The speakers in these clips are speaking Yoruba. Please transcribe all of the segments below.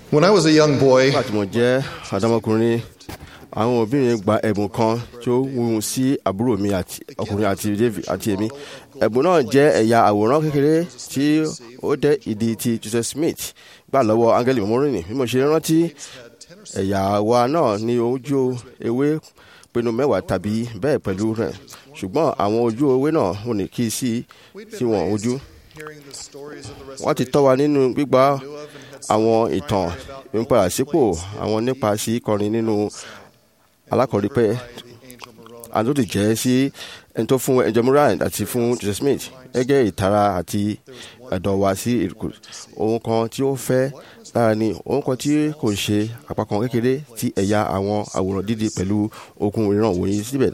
When I was a young boy, nígbà tí mo jẹ́ àdámọ́kùnrin àwọn òbí mi gba ẹ̀bùn kan tí ó wúwo sí àbúrò mi àti ọkùnrin àti David àti èmi ẹ̀bùn náà jẹ́ ẹ̀yà àwòrán kékeré tí ó dẹ́ ìdí ti Joseph Smith gbà lọ́wọ́ Áńgẹ́lì mọ́mọ́rìnì bí mo ṣe rántí ẹ̀yà wa náà ní ojú ewé pinnu mẹ́wàá tàbí bẹ́ẹ̀ pẹ̀lú rẹ̀ ṣùgbọ́n àwọn ojú ewé náà ò ní kí sí sí wọn ojú hearing the stories of the wọ́n ti tọ́ wa nínú gbígba àwọn ìtàn ìmúpadàsípò àwọn nípa sí kọrin nínú alákọ̀ọ́rípẹ́ àdóòdì jẹ́ sí ẹni tó fún ẹjọ́ Murray àti fún Joseph Smith gẹ́gẹ́ ìtara àti ẹ̀dọ̀ wa sí ìrìkù ohun kan tí ó fẹ́ lára ni ohun kan tí kò ṣe àpapọ̀ kékeré ti ẹ̀yà àwọn àwòrán dídì pẹ̀lú okùn ìran wòye síbẹ̀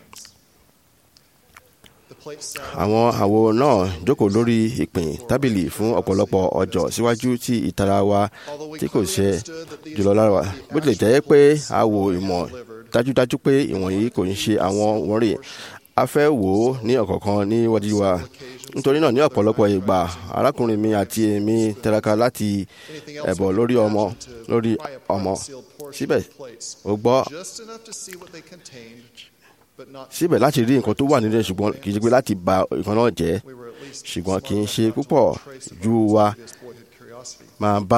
the plate sat àwọn àwo náà jókòó lórí ìpín tábìlì fún ọ̀pọ̀lọpọ̀ ọjọ́ síwájú tí ìtara wa tí kò ṣe jùlọ lára wa bó tilẹ̀ jẹ́ pé a wo ìmọ̀ dájúdájú pé ìwọ̀nyí kò ń ṣe àwọn wọ̀nyí a fẹ́ wò ó ní ọ̀kọ̀ọ̀kan níwájú wa nítorí náà ní ọ̀pọ̀lọpọ̀ ìgbà arákùnrin mi àti èmi tẹraka láti ẹ̀bọ̀ lórí ọmọ lórí ọmọ síbẹ̀ ó gbọ́ just enough to see what they contained, but not síbẹ̀ láti rí nǹkan tó wà nínú ẹ̀ ṣùgbọ́n kì í ṣe pé láti bà nǹkan náà jẹ́ we were at least ṣùgbọ́n kì í smart ṣe enough to púpọ̀ trace of ju our wa previous boyhood curiosity. máa bá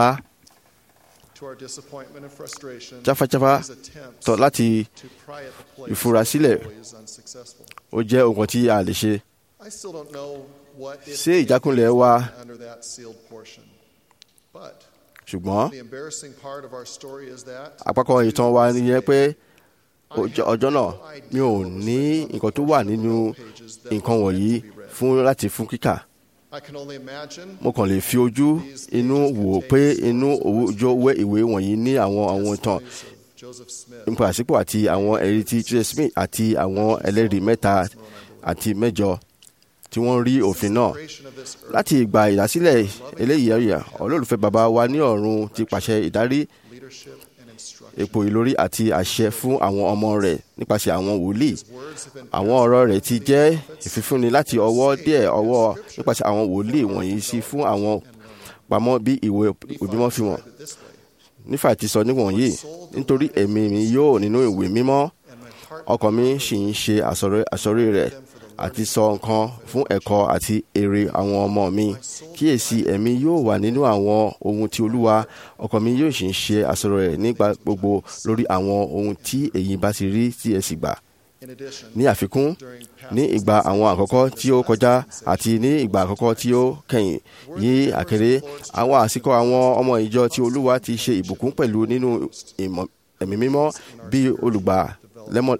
To our disappointment and frustration, jáfájáfá these attempts tọ̀ láti to pry at the place ìfurasílẹ̀. were always unsuccessful. ó jẹ́ nǹkan tí a lè ṣe I still don't know what it Ṣé ìjákulẹ̀ is wa- under that sealed portion. But ṣùgbọ́n the embarrassing part of our story is that àpapọ̀ ìtàn wa nìyẹn pé ọjọ́ ọjọ́ náà mi ò ní nǹkan tó wà nínú nǹkan wọ̀nyí fún láti fún kíkà I can only imagine mo kàn lè fi ojú inú wò pé inú òwújọ wẹ ìwé wọ̀nyí ní àwọn àwọn ìtàn stories of Joseph Smith, ìpàsípò àti àwọn ẹ̀rí ti Joseph Smith àti àwọn ẹlẹ́rìí mẹ́ta àti mẹ́jọ tí wọ́n rí òfin náà creation of this earth, láti ìgbà ìdásílẹ̀ eléyìí ẹ̀yà olólùfẹ́ bàbá wa ní ọ̀run ti pàṣẹ ìdarí leadership, and instruction. èpò ìlórí àti àṣẹ fún àwọn ọmọ rẹ̀ nípasẹ̀ àwọn wòlíì Words have been àwọn ọ̀rọ̀ rẹ̀ ti jẹ́ ìfifúnni láti ọwọ́ díẹ̀ ọwọ́ nípasẹ̀ àwọn wòlíì wọ̀nyí sí fún àwọn pamọ́ bí ìwé ìbímọ fi wọ̀n this way, nífà ti sọ níwọ̀nyí nítorí ẹ̀mí mi yóò nínú ìwé mímọ́ and my heart ọkàn mi sì ń ṣe àsọ̀rọ̀ àsọ̀rí rẹ̀ àti sọ nǹkan fún ẹ̀kọ́ àti èrè àwọn ọmọ mi kíyèsí ẹ̀mí yóò wà nínú àwọn ohun tí olúwa ọkàn mi yóò sì ń ṣe àsọ̀rọ̀ rẹ̀ nígbà gbogbo lórí àwọn ohun tí ẹ̀yin bá ti rí tí ẹ sì gbà in addition ní àfikún during ní ìgbà àwọn àkọ́kọ́ tí ó kọjá àti ní ìgbà àkọ́kọ́ tí ó kẹ́yìn yí àkèrè àwọn àsìkò àwọn ọmọ ìjọ tí olúwa ti ṣe ìbùkún pẹ̀lú nínú ìmọ̀- ẹ̀mí mímọ́ bí olùgbà lẹ́mọ̀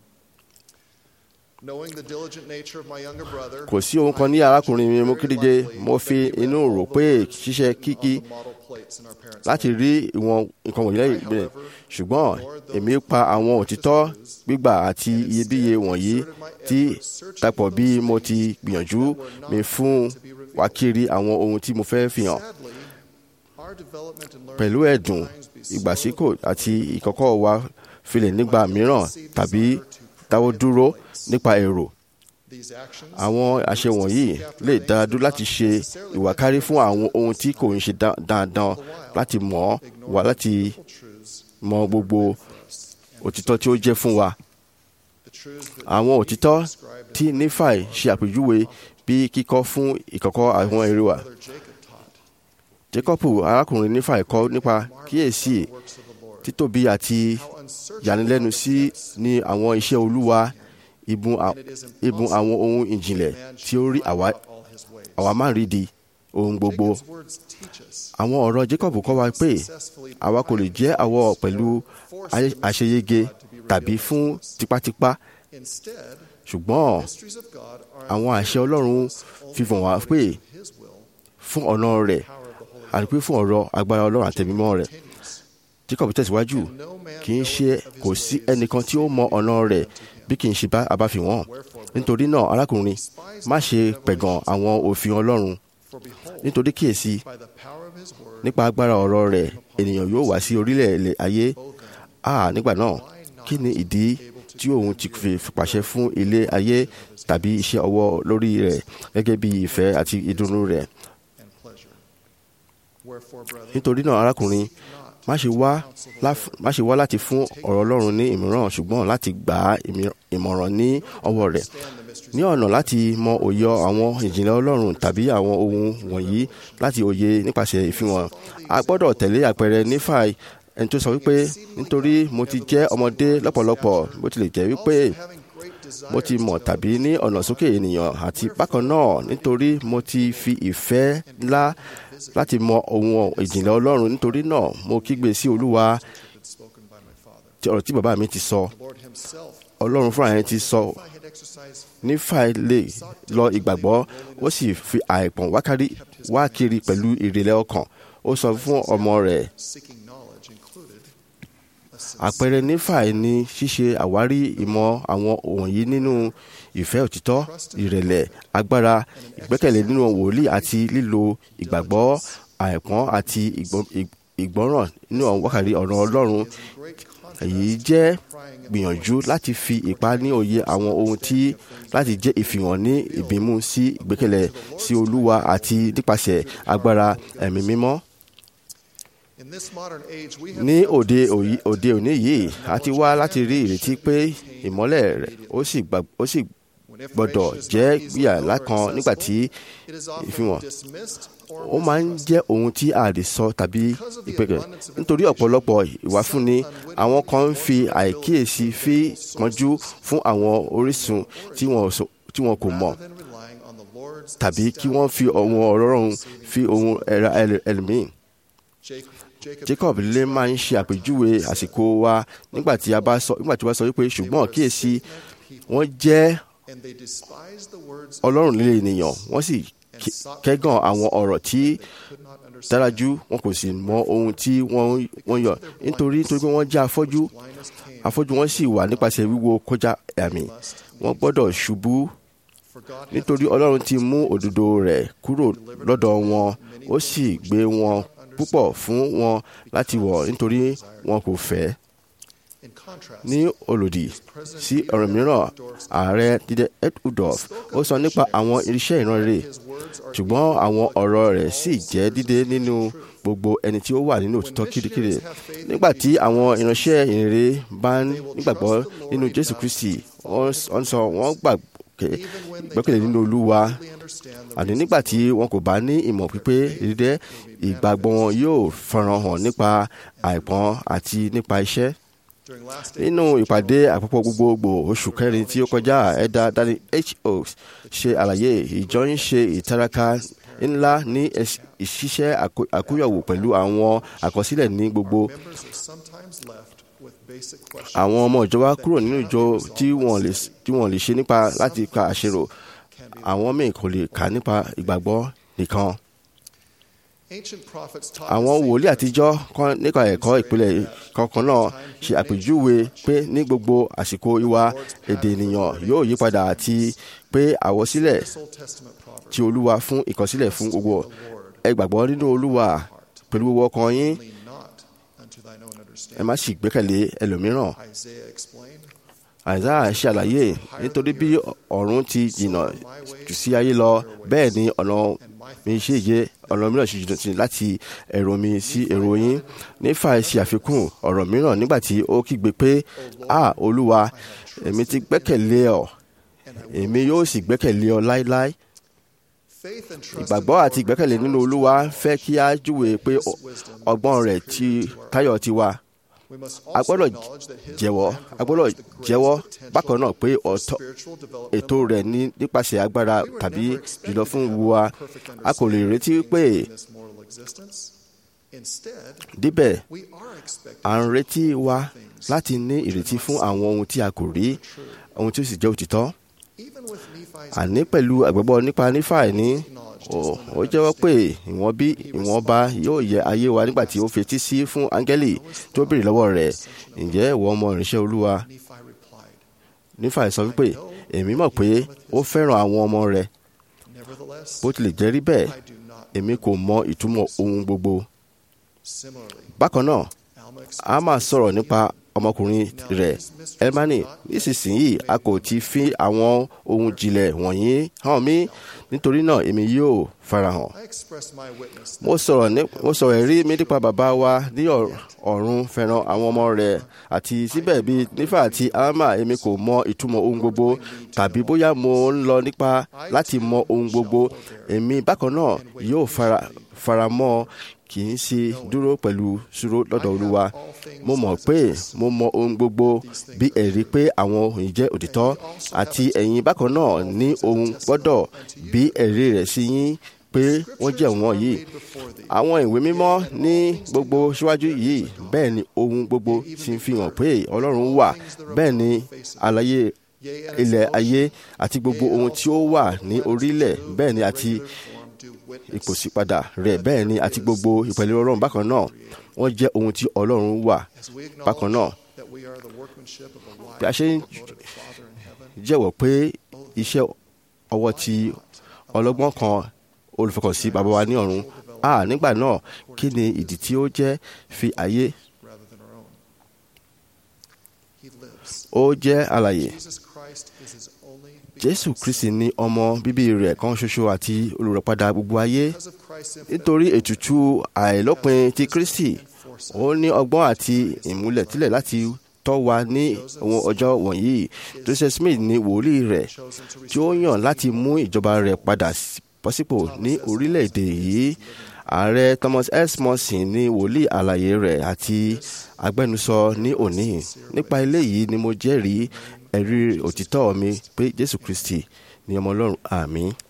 knowing the diligent nature of my younger brother kò sí ohun kan ní arákùnrin mi mú kéde mo fi inú rò pé ṣíṣe kíkí the model plates in our parents láti rí ìwọ̀n nǹkan wọ̀nyí lẹ́yìn ìbílẹ̀ ṣùgbọ́n èmi pa àwọn òtítọ́ gbígbà àti iyebíye wọ̀nyí tí dàpọ̀ bí mo ti gbìyànjú mi fún wa kiri àwọn ohun tí mo fẹ́ fi hàn sadly our development and learning pẹ̀lú ẹ̀dùn ìgbàsíkò àti ìkọ́kọ́ wa filẹ̀ nígbà mìíràn tàbí dáwọ́ dúró nípa èrò these actions àwọn àṣẹ wọ̀nyí lè dá dúró láti ṣe ìwàkárí fún àwọn ohun tí kò ń ṣe dá- dandan láti mọ̀ ọ́ wá láti truths mọ gbogbo òtítọ́ tí ó jẹ́ fún wa. the truths that Àwọn òtítọ́ tí Nífàì ṣe àpèjúwe bí kíkọ́ fún ìkọ̀kọ̀ àwọn èrè wa. brother Jacob taught Jákọ́bù arákùnrin Nífàì kọ́ nípa kíyèsí works of the Lord títóbi àti how unsearchable ìyanilẹ́nu sí ní àwọn iṣẹ́ Olúwa ìbùn à- it is ìbùn àwọn ohun ìjìnlẹ̀ man tí ó rí find àwa out all his ways àwa má rí di ohun gbogbo. Jacob's words teach us Àwọn ọ̀rọ̀ Jacob kọ́ wa pé àwa kò lè jẹ́ àwọ̀ pẹ̀lú ayé- àṣeyege tàbí fún tipátipá instead ṣùgbọ́n mysteries of God are àwọn àṣẹ Ọlọ́run fífọ̀n wá pé his will fún ọ̀nà rẹ̀ power of the Holy àti pé fún ọ̀rọ̀ agbára Ọlọ́run àtẹ̀mímọ́ rẹ̀ continues Jacob tẹ̀síwájú no man kì í ṣe kò sí ẹnìkan tí ó mọ ọ̀nà rẹ̀ bí kì í ṣe bá abáfihàn nítorí náà arákùnrin má ṣe pẹ̀gàn àwọn òfin Ọlọ́run for behold nítorí kíyèsí by the power of his word nípa agbára ọ̀rọ̀ rẹ̀ ènìyàn yóò wá sí orílẹ̀ ilẹ̀ ayé a nígbà náà kí ni ìdí tí òun ti fi pàṣẹ fún ilé ayé tàbí iṣẹ́ ọwọ́ lórí rẹ̀ gẹ́gẹ́ bí ìfẹ́ àti ìdùnnú rẹ̀ and pleasure Wherefore, brethren, nítorí náà arákùnrin má ṣe wá láf- má ṣe wá láti fún ọ̀rọ̀ ọlọ́run ní ìmọ̀ràn ṣùgbọ́n láti gbà á ìmí- ìmọ̀ràn ní ọwọ́ rẹ̀ ní ọ̀nà láti mọ òye àwọn ìjìnlẹ̀ ọlọ́run tàbí àwọn ohun wọ̀nyí láti òye nípasẹ̀ ìfihàn a gbọ́dọ̀ tẹ̀lé àpẹẹrẹ nífàì ẹni tó sọ wípé nítorí mo ti jẹ́ ọmọdé lọ́pọ̀lọpọ̀ bó tilẹ̀ jẹ́ wípé having great desire mo ti mọ̀ tàbí ní ọ̀nà sókè ènìyàn àti bákan náà nítorí mo ti fi ìfẹ́ ńlá láti mọ ohun ìjìnlẹ̀ ọlọ́run nítorí náà mo kígbe sí olúwa had spoken by my Father. tí ọ̀rọ̀ tí bàbá mi ti sọ The Lord Himself, ọlọ́run fúnra yẹn ti sọ if I had exercised nífàì lè lọ ìgbàgbọ́ ó sì fi àìpọ̀n wákàrí wá kiri pẹ̀lú ìrẹ̀lẹ̀ ọkàn ó sọ fún ọmọ rẹ̀ seeking knowledge included a sincere àpẹẹrẹ nífàì ni ṣíṣe àwárí ìmọ̀ àwọn wọ̀nyí nínú ìfẹ́ òtítọ́ ìrẹ̀lẹ̀ agbára ìgbẹ́kẹ̀lé nínú wòlíì àti lílo ìgbàgbọ́ àìpọ́n àti ìgbọ́- ì- ìgbọ́ràn nínú àwọn wákàrí ọ̀rọ̀ ọlọ́run great contrast èyí jẹ́ gbìyànjú láti fi ipá ní òye àwọn ohun tí láti jẹ́ ìfihàn ní ìbímú sí ìgbẹ́kẹ̀lé sí olúwa àti nípasẹ̀ agbára ẹ̀mí mímọ́ In this modern age, we have ní come to òde expect òyí- òde òní yìí a ti wá láti rí ìrètí pé ìmọ́lẹ̀ rẹ̀ ó sì gbà- ó sì when gbọ́dọ̀ information is jẹ́ not easily gbìyà known or lákan nígbà tí accessible, it is often ìfihàn dismissed or ó máa ń mistrusted. jẹ́ ohun tí a lè sọ tàbí ìpẹ́kẹ̀ nítorí ọ̀pọ̀lọpọ̀ ìwáfúnni àwọn kan ń fi àìkíyèsí fi pọ́njú fún àwọn orísun tí wọn sọ- tí wọn kò mọ̀ Rather than relying on the Lord's tàbí kí wọ́n fi ohun ọlọ́run fi ohun ẹ̀rọ ẹlòmíì. Jacob, Jacob, Jacob lè máa ń ṣe àpèjúwe àsìkò wa nígbà tí a bá sọ nígbà tí wọ́n sọ wípé ṣùgbọ́n kíyèsí wọ́n jẹ́ and they despise the words ọlọ́run líle ènìyàn wọ́n sì ké- kẹ́gàn àwọn ọ̀rọ̀ tí could not understand. dárájú wọn kò sì mọ ohun tí wọ́n wọ́n yọ nítorí nítorí pé wọ́n jẹ́ afọ́jú Blindness came afọ́jú wọn sì wà nípasẹ̀ wíwo kọjá àmì wọ́n gbọ́dọ̀ ṣubú for God hath nítorí ọlọ́run ti mú òdodo rẹ̀ kúrò lọ́dọ̀ wọn ó sì gbé wọn púpọ̀ fún wọn láti wọ̀ nítorí wọn kò fẹ́ in contrast ní olòdì sí ọ̀rọ̀ mìíràn ààrẹ dídẹ ed udolf ó sọ nípa àwọn irinṣẹ́ ìránre his words are ṣùgbọ́n àwọn ọ̀rọ̀ rẹ̀ sì jẹ́ dídé nínú gbogbo ẹni tí ó wà nínú òtítọ́ kirikiri nígbà tí àwọn ìránṣẹ́ ìrere bá ń nígbàgbọ́ nínú jésù kristi wọ́n wọ́n sọ wọ́n gbàgbé gbẹ́kẹ̀lé nínú olúwa fully understand the àní nígbà tí wọn kò bá ní ìmọ̀ pípé dídẹ́ ìgbàgbọ́ wọn yóò farahàn hàn nípa àìpọ́n àti nípa iṣẹ́ during last day nínú ìpàdé àpapọ̀ gbogbogbò oṣù kẹrin tí ó kọjá ẹ̀dá dani ho ṣe àlàyé ìjọ ń ṣe ìtaraka ńlá ní ẹs- ìṣiṣẹ́ àkó- àkóyọ̀wò pẹ̀lú àwọn àkọsílẹ̀ ní gbogbo members are sometimes left with basic questions àwọn ọmọ ìjọba kúrò nínú ìjọ tí wọ́n lè tí wọ́n lè ṣe nípa láti ka àṣerò àwọn míì kò lè kà nípa ìgbàgbọ́ nìkan ancient prophets taught àwọn the same wòlíì àtijọ́ kan nípa ẹ̀kọ́ ìpìlẹ̀ kankan náà ṣe àpèjúwe pé ní gbogbo àsìkò ìwà èdè ènìyàn yóò yí padà àti pé àwọsílẹ̀ this Old Testament proverb ti olúwa fún ìkọsílẹ̀ fún gbogbo ẹ gbàgbọ́ nínú olúwa pẹ̀lú gbogbo ọkàn yín lean not unto thine own ẹ understanding má sì gbẹ́kẹ̀lé ẹlòmíràn Isaiah explained àìsáà ṣàlàyé nítorí bí ọ̀run ti jìnnà jù sí ayé lọ bẹ́ẹ̀ ni ọ̀nà mi ṣe yé ọ̀nà mìíràn ṣe jìnnà sí láti èrò mi sí èrò yín nífà ṣe àfikún ọ̀rọ̀ mìíràn nígbà tí ó kígbe pé a olúwa èmi ti gbẹ́kẹ̀lé ọ èmi yóò sì gbẹ́kẹ̀lé ọ láéláé faith and trust in ìgbàgbọ́ àti ìgbẹ́kẹ̀lé nínú olúwa fẹ́ kí a júwe pé ọ- ọgbọ́n rẹ̀ ti táyọ̀ ti wà we must a also gbọ́dọ̀ acknowledge that his jẹ́wọ́ plan a gbọ́dọ̀ provides the greatest jẹ́wọ́ potential bákan náà pé for ọ̀tọ̀ spiritual development ètò rẹ̀ ní nípasẹ̀ agbára We were tàbí never jùlọ expected fún to have wa perfect a kò lè understanding retí of pé things in this mortal existence. Instead, díbẹ̀ we are expected à ń to retí know wa things láti ní ìrètí fún àwọn ohun tí a kò rí ohun tí ó sì jẹ́ òtítọ́ even with Nephi's àní pẹ̀lú àgbẹ̀bọ̀ nípa nífàì ní ó- ó jẹ́wọ́ pé ìwọ̀n bí ìwọ̀nba yóò yẹ ayé wa nígbà tí ó fetí sí fún áńgẹ́lì tó béèrè lọ́wọ́ rẹ̀ ǹjẹ́ ìwọ ọmọ ìránṣẹ́ olúwa Nephi replied, nífàì sọ wípé èmi mọ̀ pé ó fẹ́ràn àwọn ọmọ rẹ̀ Nevertheless, bó tilẹ̀ jẹ́ rí bẹ́ẹ̀ I do not. èmi kò mọ ìtumọ̀ ohun gbogbo Similarly, bákan náà Alma a máa sọ̀rọ̀ nípa ọmọkùnrin rẹ̀ elmani nísinsìnyí a kò ti fi àwọn ohun jìnlẹ̀ wọ̀nyí hàn mí nítorí náà èmi yóò farahàn I express my witness mo sọ̀rọ̀ ní mo sọ̀rọ̀ ẹ̀rí mi nípa bàbá wa ní ọ̀r- ọ̀run fẹ́ràn àwọn ọmọ rẹ̀ àti síbẹ̀ bí nífà àti alma èmi kò mọ ìtumọ̀ ohun gbogbo tàbí bóyá mo ń lọ nípa láti mọ ohun gbogbo èmi bákan náà yóò fara faramọ́ kì í ṣe dúró pẹ̀lú ṣúró lọ́dọ̀ olúwa mo mọ̀ pé mo mọ ohun gbogbo bí ẹ̀rí pé àwọn òyìn jẹ́ òtítọ́ àti ẹ̀yin bákan náà ní ohun gbọ́dọ̀ bí ẹ̀rí rẹ̀ sí yín pé wọ́n jẹ́ wọn yìí àwọn ìwé mímọ́ ní gbogbo síwájú yìí bẹ́ẹ̀ ni ohun gbogbo sì ń fi hàn pé ọlọ́run wà bẹ́ẹ̀ ni àlàyé ilẹ̀ ayé àti gbogbo ohun tí ó wà ní orílẹ̀ bẹ́ẹ̀ ni àti form do witness. ìpòsípadà rẹ̀ bẹ́ẹ̀ ni àti gbogbo ìpẹ̀lẹ̀ ọlọ́run bákan náà wọ́n jẹ́ ohun tí ọlọ́run wà As we bákan náà acknowledge that we are the workmanship of a bí a wise ṣe ń and devoted Father in heaven, jẹ́wọ́ pé iṣẹ́ ọwọ́ ti ọlọ́gbọ́n kan olùfọkànsí bàbá wa ní ọ̀run a nígbà náà kí ni ìdí tí ó jẹ́ fi ayé rather than our own. He lives. ó jẹ́ alàyè Jesus Christ is his only jésù kristi ní ọmọ bíbí rẹ̀ kan ṣoṣo àti olùràpadà gbogbo ayé because of Christ's infinite nítorí ètùtù àìlópin ti kristi ó ní ọgbọ́n àti ìmúlẹ̀tílẹ̀ láti tọ́ wa ní àwọn ọjọ́ wọ̀nyí joseph smith ní wòlíì rẹ̀ chosen to tí ó yàn láti mú ìjọba rẹ̀ padà sí- bọ́sípò ní orílẹ̀-èdè yìí ààrẹ thomas s morrison ní wòlíì àlàyé rẹ̀ àti agbẹnusọ ní òní nípa eléyìí ni mo jẹ́rìí ẹ̀rí òtítọ́ mi pé jésù kristi ni ọmọ ọlọ́run àmín.